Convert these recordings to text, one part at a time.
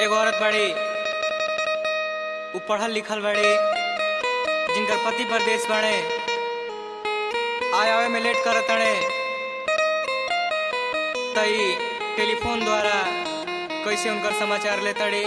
एगो औरत बाड़ी उ पढ़ल लिखल बाड़ी जिनकर पति परदेश बाड़े आय आवे में लेट करत तड़े तई टेलीफोन द्वारा कैसे उनकर समाचार ले तड़ी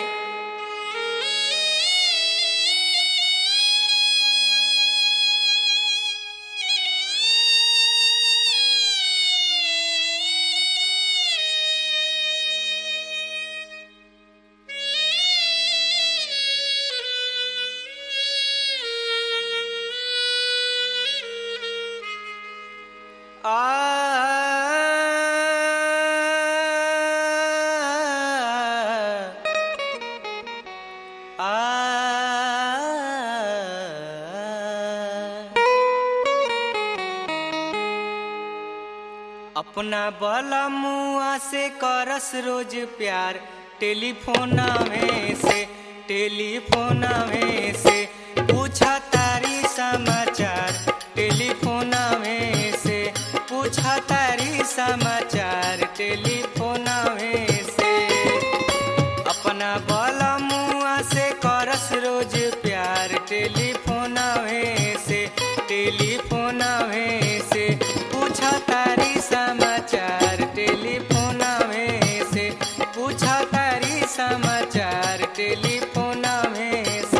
अपना बला मुआ से करस रोज प्यार टेलीफोना में से टेलीफोना में से पूछा तारी समाचार टेलीफोना में से पूछा तारी समाचार टेलीफोना में से अपना बला मुआ से करस रोज प्यार टेलीफोना में से टेलीफोना में से पूछा तारी समाचार टेलीफोना में से पूछा तारी समाचार टेलीफोना में से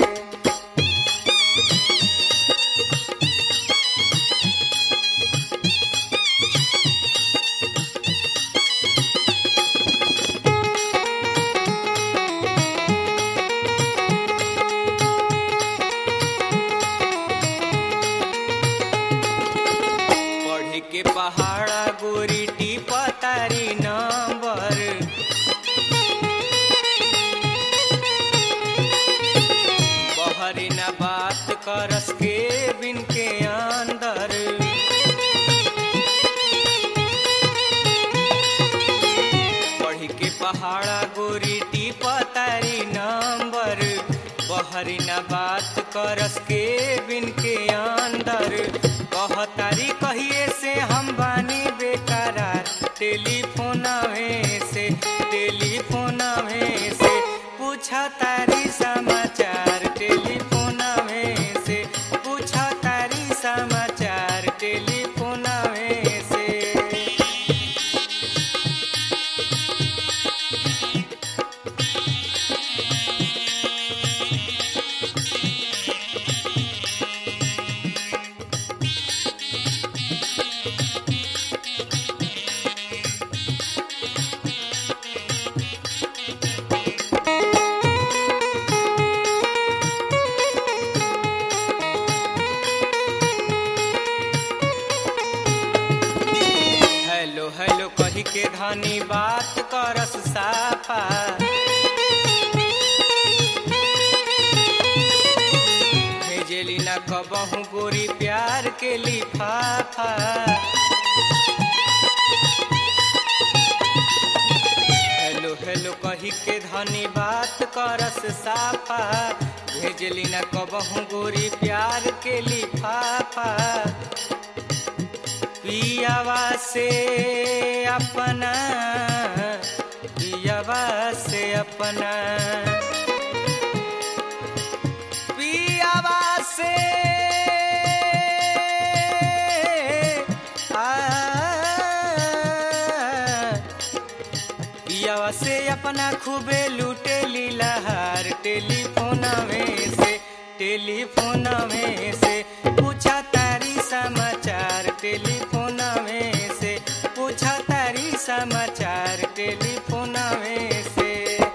पढ़े के पहाड़ा गोरी टीपा तारी नंबर बहरी न बात करस के बिन के अंदर पढ़ी के पहाड़ा गोरी टीपा तारी नंबर बहरी न बात करस के बिन के अंदर कह तारी कहिए से हम बानी बेकरार टेलीफोना में से टेलीफोना में से पूछा तारी समाचार टेलीफोना में से पूछा तारी समाचार टेलीफोना में से हेलो हेलो कही के धनी बात करस साफा भेजेली न कबहू गोरी प्यार के लिफाफा हेलो हेलो कही के धनी बात करस साफा भेजली न कबहू गोरी प्यार के लिफाफा पियावा से अपना पियावा से अपना पियावा से आ, पियावा से अपना खूबे लूटे लीलाहार टेलीफोना में से टेलीफोना में से पूछा तारी समाचार टेलीफोना में से पूछा तारी समाचार टेलीफोना में से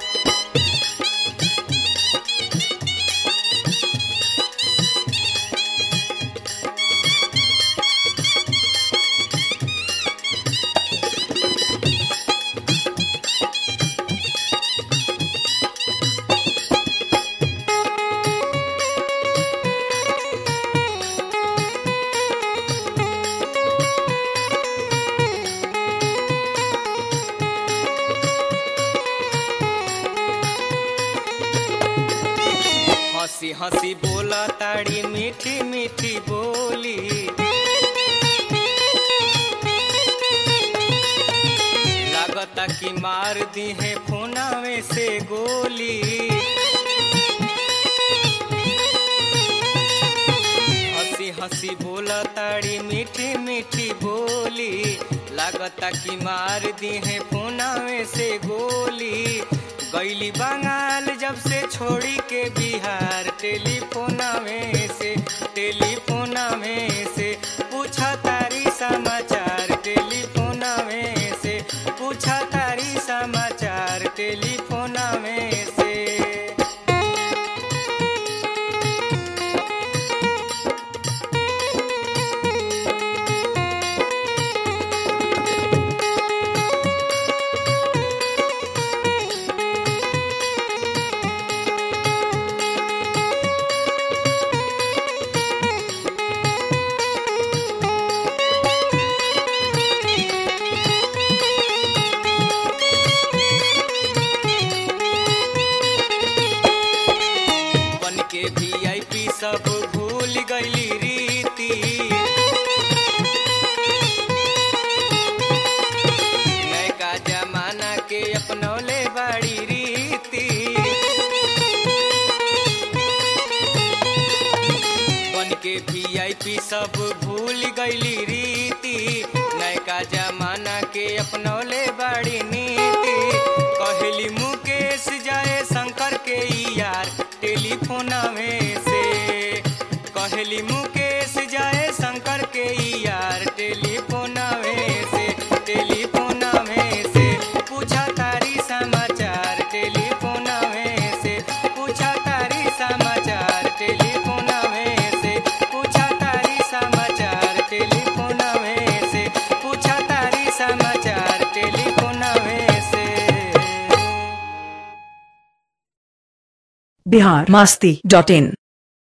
हंसी हंसी बोला ताड़ी मीठी मीठी बोली लागता कि मार दी है फोनावे से गोली हंसी हंसी बोला ताड़ी मीठी मीठी बोली लागता कि मार दी है पुनावे से गोली गैली बंगाल जब से छोड़ी के बिहार टेलीफोना में से टेलीफोना में से पूछा तारी समाचार टेलीफोना में से पूछा तारी समाचार टेलीफोना में से बन के वीआईपी सब भूल गईली रीति नयका जमाना के अपनौले बाड़ी रीति बन के वीआईपी सब भूल गईली रीति नयका जमाना के अपनौले बाड़ी नीति कहली मुकेश जाए शंकर के ई यार टेलीफोना में से कहली मुकेश जाए शंकर के ई यार टेलीफोना में से टेलीफोना में से पूछा तारी समाचार टेलीफोना में से पूछा तारी समाचार टेलीफोना में से पूछा तारी समाचार टेलीफोना में से पूछा तारी समाचार टेलीफोना में से बिहार मस्ती डॉट इन